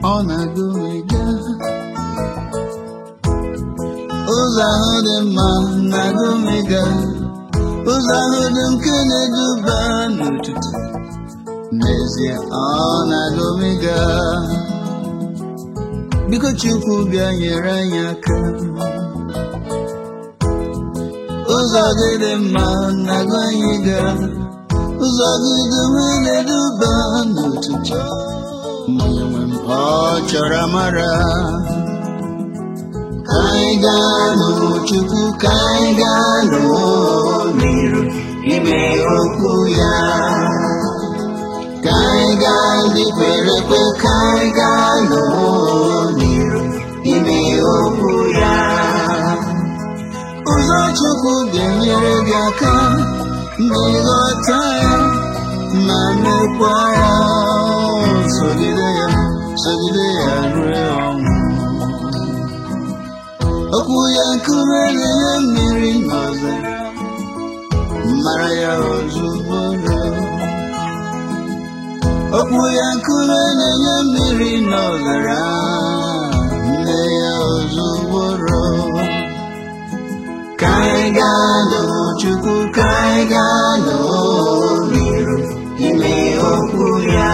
ọ na-agụmiga ụzọ ahụ dị mma na-agụmiga ụzọ ahụ dị nke na-eduba n'ụtụtụ n'ezie ọ na-agụmiga biko chukwu bịa nyere anyị aka ụzọ gị dị mma na-agụ anyị ga ụzọ gị dị mma na-eduba n'ụtụtụ onye nwe m ọ chọrọ amara ka anyị gaa n'Chukwu ka anyị gaa n'iru ime okwu ya ka anyị gaa ndị kwere ekwe ka anyị gaa n'iru ime okwu ya ụzọ Chukwu ga-enyere gị aka ma ịghọta ya ma mekwa ya sogide ya sogide ya ruo ọnwụ okwu ya nkume na-enye mmiri n'ọzara mara ya ozugbo okwu ya nkume na-enye mmiri n'ọzara nne ya ozugbo ka anyị gaa n'Chukwu ka anyị gaa n'iru ime okwu ya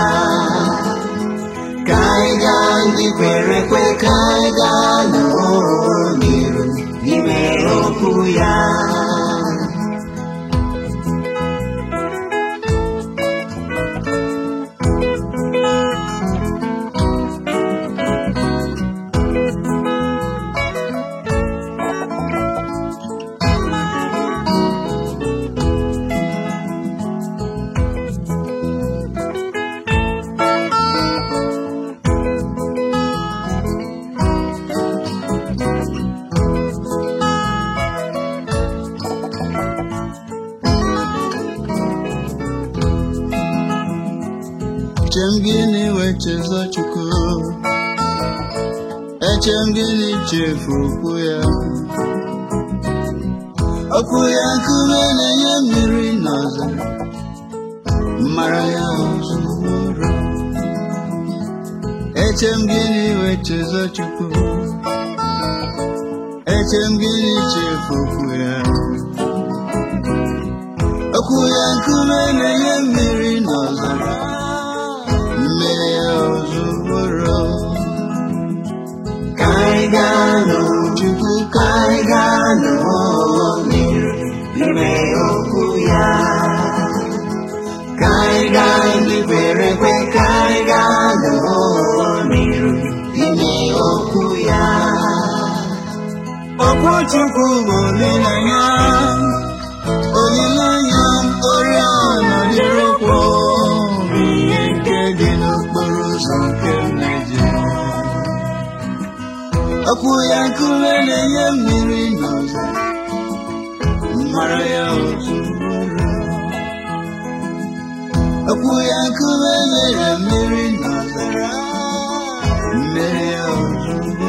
ka anyị gaa ndị kwere ekwe ka anyị gaa n'iru ime okwu ya Eche m gịnị wee chezọ Chukwu eche m gịnị chefu okwu ya okwu ya nkume na-enye mmiri n'ọzara mara ya ozugbo eche m gịnị wee chezọ Chukwu eche m gịnị chefu okwu ya okwu ya nkume na-enye mmiri n'ọzara mmiri ya ozugbo ka anyị gaa n'Chukwu ka anyị gaa n'iru ime okwu ya ka anyị gaa ndị kwere ekwe ka anyị gaa n'iru ime okwu ya okwu Chukwu bụ olileanya olileanya oriọna dịrị ụkwụ ihe nke dị n'okporo ụzọ nke Naịjirịa okwu ya nkume na-enye mmiri n'ọzara mara ya ozugbo okwu ya nkume mere mmiri n'ọzara mmiri ya ozugbo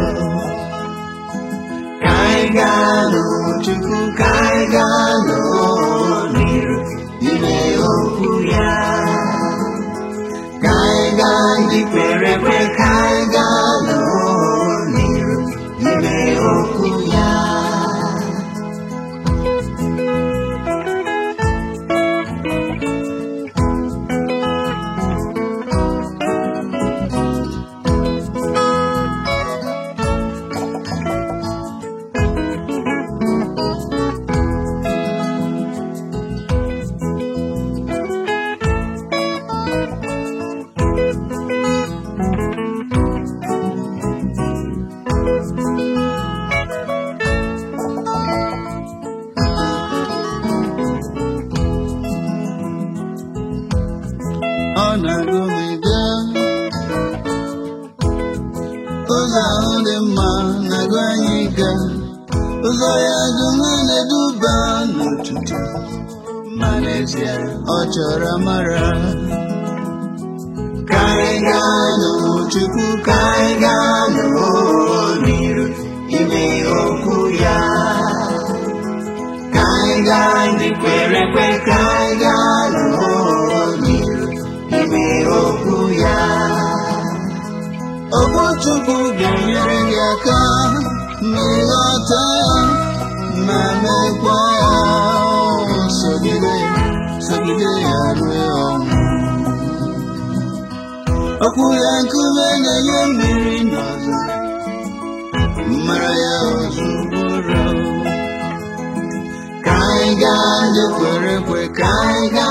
ka anyị gaa n'Chukwu ka anyị gaa n'iru ime okwu ya ka anyị gaa ndị kwere ekwe ka anyị gaa n'iru ime okwu ya ọ na-agụmiga ụzọ ahụ dị mma na-agụ anyị ga ụzọ ya dum na-eduba n'ụtụtụ ma n'ezie ọ chọrọ amara ka anyị gaa n'Chukwu ka anyị gaa n'iru ime okwu ya ka anyị gaa ndị kwere ekwe ka anyị gaa n'iru ime okwu ya okwu Chukwu ga-enyere gị aka ma ịghọta ya ma mekwa ya sogide sogide ya ruo ọnwụ okwu ya nkume na-enye mmiri n'ọzọ mara ya ozugbo ka anyị gaa ndị kwere ekwe ka anyị gaa